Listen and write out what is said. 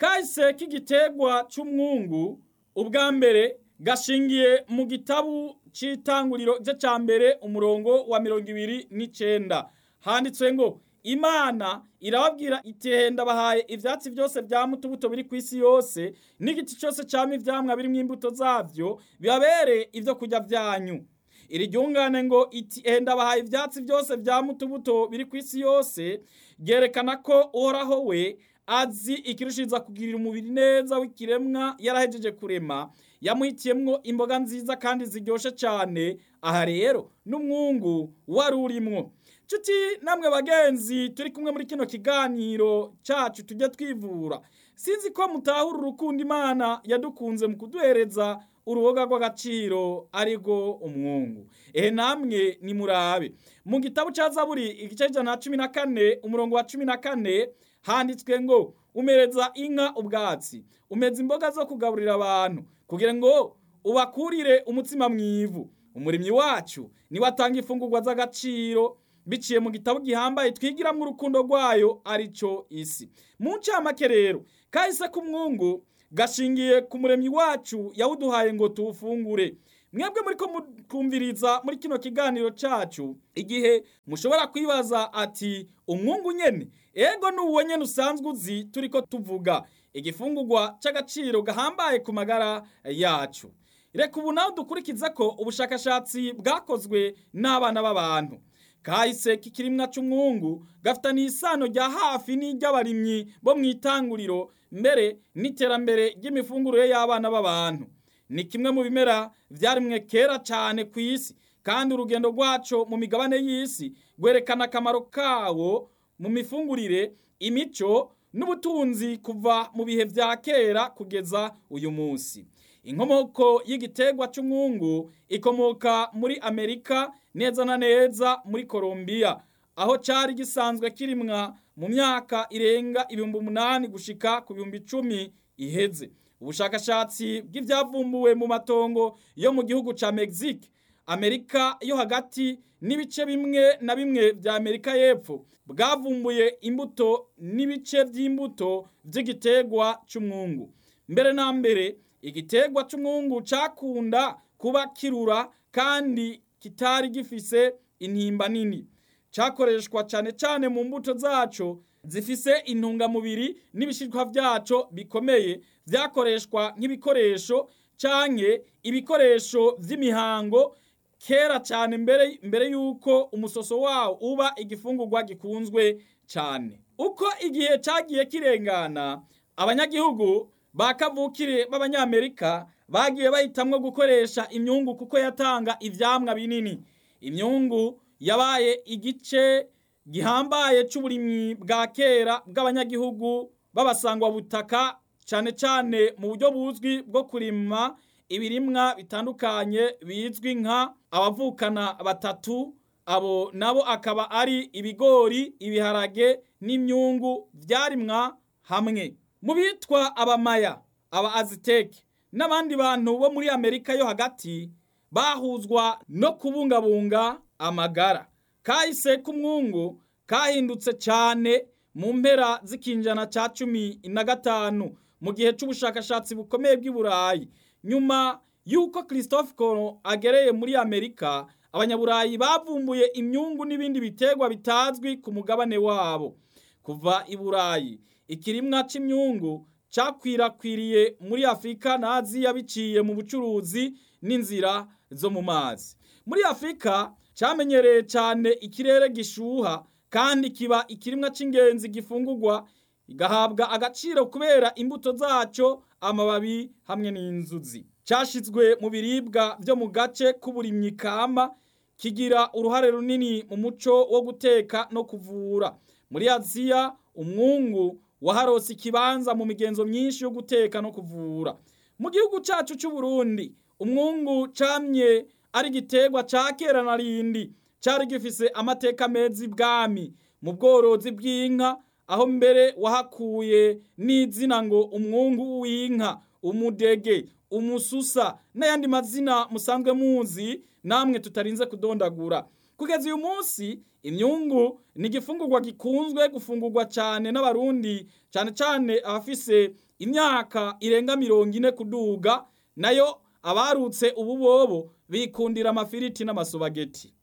kahise k'igiterwa c'umwungu ubwa mbere gashingiye mu gitabu c'itanguriro gice ca mbere umurongo wa mirongo ibiri n'icenda handitswe ngo imana irababwira iti henda bahaye ivyatsi vyose vya mutubuto biri kw'isi yose n'igiti cose cama ivyamwa birimwo imbuto zavyo bibabereye ivyo kurya vyanyu iri ryungane ngo iti henda bahaye ivyatsi vyose vya mutubuto biri kw'isi yose ryerekana ko uhoraho we azi ikirushiriza kugirira umubiri neza w'ikiremwa yarahejeje kurema yamuhitiyemwo imboga nziza kandi ziryoshe cane aha rero n'umwungu wari urimwo nshuti namwe bagenzi turi kumwe muri kino kiganiro cacu tujye twivura sinzi ko mutahura urukundo imana yadukunze mu kuduhereza uruboga rw'agaciro arirwo umwungu ehe namwe nimurabe mu gitabo ca zaburi igice c'ijana na cumi na kane umurongo wa cumi na kane handitswe ngo umereza inka ubwatsi umeza imboga zo kugaburira abantu kugira ngo ubakurire umutsima mwivu umurimyi wacu niwe atanga imfungurwa z'agaciro biciye mu gitabo gihambaye twigiramwo urukundo rwayo arico isi mu ncamake rero kahise k'umwungu gashingiye ku muremyi wacu yawuduhaye ngo tuwufungure mwebwe muriko mukumviriza muri kino kiganiro cacu igihe mushobora kwibaza ati umwungu nyene ego nuwo nyene usanzwe uzi turiko tuvuga igifungurwa c'agaciro gahambaye ku magara yacu reka ubu nawe dukurikiza ko ubushakashatsi bwakozwe n'abana b'abantu kahise k'ikirimwa c'umwungu gafitaniye isano rya hafi n'iry'abarimyi bo mw'itanguriro mbere n'iterambere ry'imifungurire y'abana b'abantu ni kimwe mu bimera vyarimwe kera cane ku isi kandi urugendo rwaco mu migabane y'isi rwerekana akamaro kawo mu mifungurire imico n'ubutunzi kuva mu bihe vya kera kugeza uyu munsi inkomoko y'igiterwa c'umwungu ikomoka muri amerika neza na neza muri Colombia aho cari gisanzwe kirimwa mu myaka irenga ibihumbi umunani gushika ku bihumbi icumi iheze ubushakashatsi bw'ivyavumbuwe mu matongo yo mu gihugu ca Mexique Amerika yo hagati n'ibice bimwe na bimwe vya Amerika y'epfo bwavumbuye imbuto n'ibice vy'imbuto vy'igiterwa c'umwungu mbere na mbere igiterwa c'umwungu cakunda kuba kirura kandi kitari gifise intimba nini cakoreshwa cane cane mu mbuto zaco zifise intungamubiri n'ibishishwa vyaco bikomeye vyakoreshwa nk'ibikoresho canke ibikoresho vy'imihango kera cane mbere mbere yuko umusoso wawo uba igifungurwa gikunzwe cane uko igihe cagiye kirengana abanyagihugu ba kavukire b'abanyamerika bagiye bahitamwo gukoresha imyungu kuko yatanga ivyamwa binini imyungu yabaye igice gihambaye c'uburimyi bwa kera bw'abanyagihugu b'abasangwa butaka cane cane mu buryo buzwi bwo kurima ibirimwa bitandukanye bizwi nka abavukana batatu abo nabo akaba ari ibigori ibiharage n'imyungu vyarimwa hamwe mu bitwa abamaya aba aziteke n'abandi bantu bo muri amerika yo hagati bahuzwa no kubungabunga amagara kahise k'umwungu kahindutse cane mu mpera z'ikinjana ca cumi na gatanu mu gihe c'ubushakashatsi bukomeye bw'i burayi nyuma y'uko christophe colomb agereye muri amerika abanyaburayi bavumbuye imyungu n'ibindi biterwa bitazwi ku mugabane wabo kuva i burayi ikirimwa c'imyungu cakwirakwiriye muri afurika na aziya biciye mu bucuruzi n'inzira zo mu mazi muri afurika camenyereye cane ikirere gishuha kandi kiba ikirimwa c'ingenzi gifungurwa igahabwa agaciro kubera imbuto zaco amababi hamwe n'inzuzi cashizwe mu biribwa vyo mu gace k'uburimyi kama kigira uruhare runini mu muco wo guteka no kuvura muri aziya umwungu waharose ikibanza mu migenzo myinshi yo guteka no kuvura mu gihugu cacu c'uburundi umwungu camye ari igiterwa ca kera na rindi cari gifise amateka meza ibwami mu bworozi bw'inka aho mbere wahakuye n'izina ngo umwungu w'inka umudege umususa n'ayandi mazina musanzwe muzi namwe tutarinze kudondagura kugeza uyu munsi imyungu ni igifungurwa gikunzwe gufungurwa cyane n'abarundi cyane cyane abafise imyaka irenga mirongo ine kuduga nayo abarutse ubu bobo bikundira amafiriti n'amasobageti